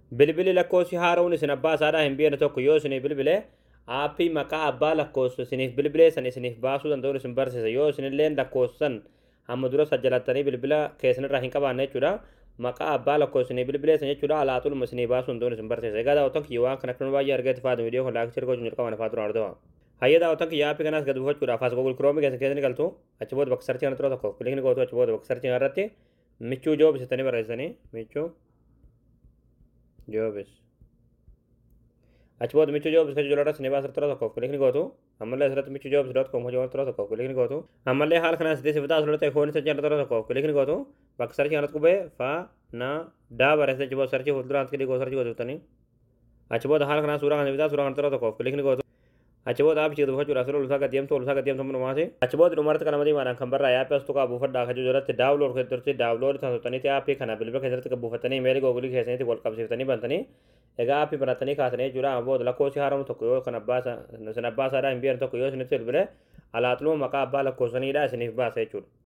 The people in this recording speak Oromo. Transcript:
bilbili lakkoofsi haara'uun isin abbaa isaadhaa hin beekne tokko yoo isinii bilbile aappii maqaa abbaa lakkoofsu isiniif bilbilee san isiniif baasuu danda'uun isin barsiisa yoo isinilleen lakkoofsan hamma dura sajjalattanii bilbila keessanirraa hin qabaanne jechuudha maqaa abbaa lakkoofsinii bilbilee san jechuudha alaatuluma isinii baasuu danda'uun isin barsiisa egaa daawwatan kiyya waan kana kan baay'ee argeetti faatu viidiyoo kun laakchii ergoo jalqaban afaa duraan argamaa hayya daawwatan kiyya aappii kanaas gad buufachuudhaaf as gogul kiroomii keessa keessani galtu achi booda bakka sarchii kana tura tokko kilikni gootu achi booda bakka sarchii irratti michuu joobisitanii barreessanii michuu joobis achi booda michuu joobis kan jiru irratti ni baasar tura tokkoof kilikni gootu ammallee asirratti michuu joobis dot com hojii tura tokkoof kilikni gootu ammallee haala kanaan siddee sifataa asirratti ekoonii sarchii tura tokkoof kilikni gootu bakka sarchii kanatti qubee fa na daa barreessa achi booda sarchii fuulduraan kilikni gootu sarchii gootuftanii achi booda haala kanaan suuraa kana bitaa suuraa kana tura tokkoof kilikni gootu achi booda aappii gad buufachuudhaaf sirrii olusaa gaddeemtu olusaa gaddeemtu hundumaati achi booda dhumarratti kana madiimaadhaan kan barraa yaappii as tuqaa buufadhaa kan jalatti daawulood keessatti daawulood kan tuqxaniiti aappii kana bilbila keessatti kan buufatanii meelii googulii keessanitti wal qabsiiftanii bantanii egaa aappii baratanii kaasanii jechuudha booda lakkoofsi haaramu tokko yoo kan abbaa isin abbaa isaadhaa hin beekne tokko yoo isinitti bilbile alaaxiluma maqaa abbaa lakkoofsaniidha isiniif baasa jechuudha.